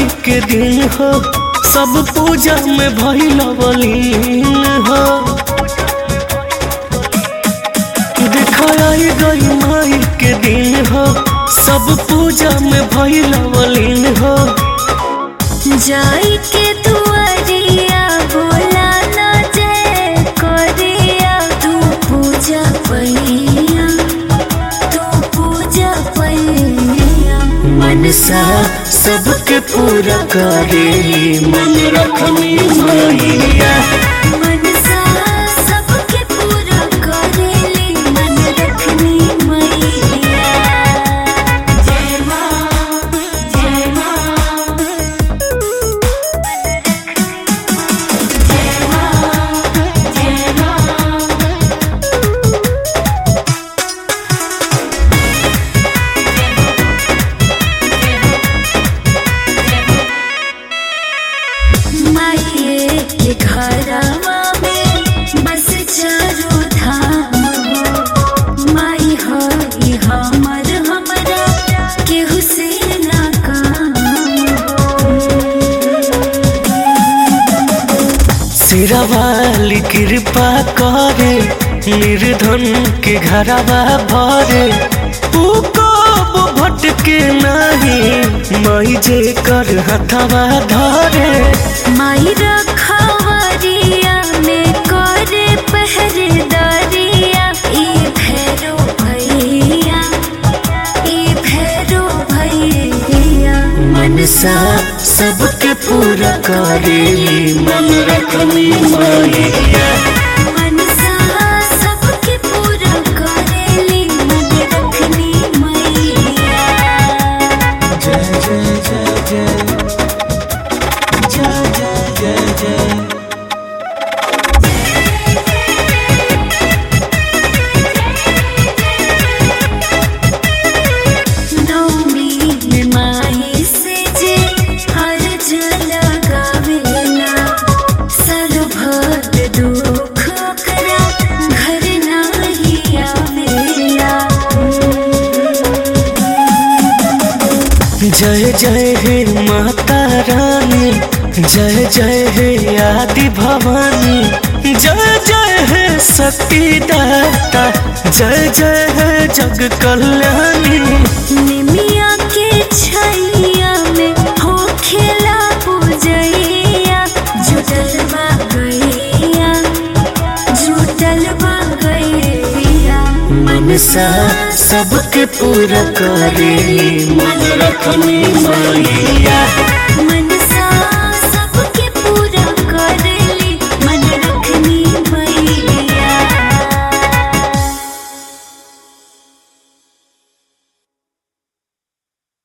के दिन हो सब पूजा में भइल बलीन हो दिखाई गई माई के दिन हो सब पूजा में भइल बलीन हो जाई के दुआरिया बोला ना जय कोरिया तू पूजा पैया तू पूजा पैया मनसा सबके पूरा करेली मन रखनी मैया मनसा सबके पूरा करेली मन रखनी मैया जय माँ जय माँ जय माँ जय माँ माइये के घरवा में बस चारो धाम हो माई हो ई हमर हमरा केहू से ना काम सिरवाली कृपा करे निर्धन के घरवा भरे तू कब भटके नहीं मई जे कर हथवा धरे माई रखवरिया में करे पहरेदारिया ई भैरो भैया ई भैरो भैया मनसा सबके पूरा करेली मन रखनी मैया मनसा सबके पूरा करेली मन रखनी मैया जय जय जय जय जय जय जय जय नौमी में माई से जे हर जल गावेला सर्वभर दुख करा घर नाही आवेला जय जय हे माता रानी जय जय हे आदि भवानी जय जय हे शक्ति दाता जय जय हे जग कल्याणी निमिया के छैया में हो खेला पूजैया जुटल बा गैया जुटल बा गैया मनसा सबके पूरा करेली मन रखनी मैया